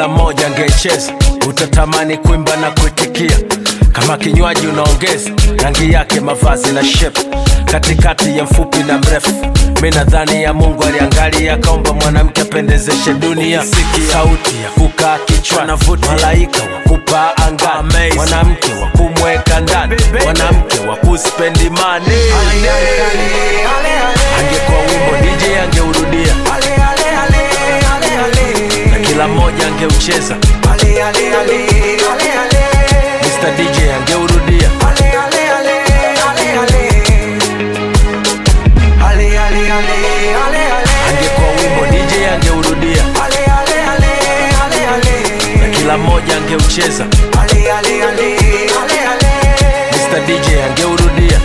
kila mmoja angecheza utatamani kuimba na kuitikia kama kinywaji unaongeza rangi yake mavazi na shep katikati ya mfupi na mrefu mi nadhani ya mungu aliangalia akaomba mwanamke apendezeshe dunia Siki sauti ya kukaa kichwa navuti malaika wa kupaa angani mwanamke wa kumweka ndani mwanamke wa kuspendi mani angekuwa wimbo dj angeurudia na kila mmoja angeucheza Mr. DJ angeurudia angekuwa wimbo DJ angeurudia na kila mmoja angeucheza Mr. DJ angeurudia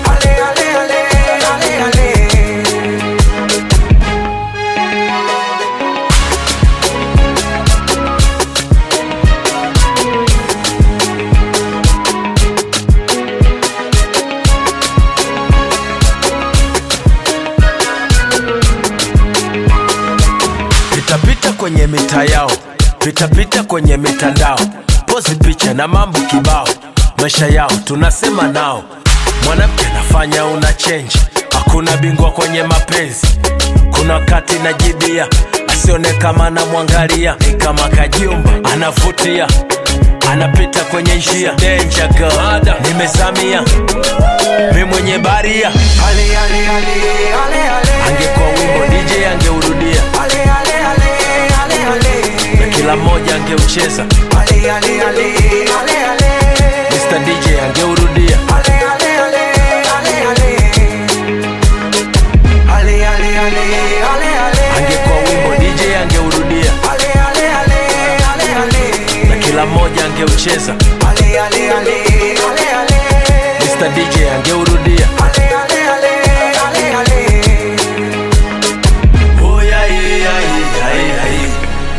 pitapita kwenye mita yao pitapita kwenye mitandao pozi picha na mambo kibao maisha yao tunasema nao mwanamke anafanya una chenji hakuna bingwa kwenye mapenzi kuna wakati najibia asione kama anamwangalia ni kama kajumba anavutia anapita kwenye njia Danger girl. nimezamia mi mwenye baria angekuwa wimbo dj angeurudia na kila mmoja angeucheza Mr. DJ angeurudia angekuwa wimbo DJ angeurudia na kila mmoja angeucheza Mr. DJ angeurudia Oh, yeah, yeah, yeah, yeah, yeah.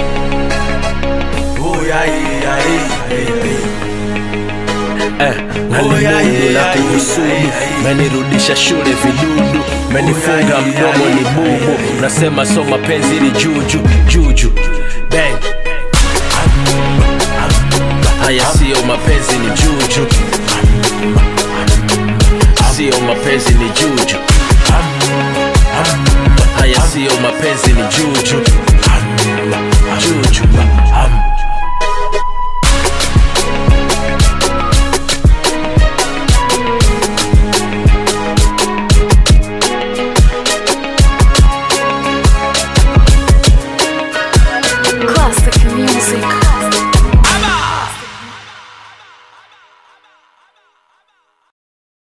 Oh, yeah, yeah, yeah, yeah. eh, nalimundu na kuhusudu menirudisha shule vidudu menifunga mdomo ni bubu nasema so mapenzi ili juju juju bang haya siyo mapenzi ni juju siyo mapenzi ni juju haya siyo mapenzi ni juju juju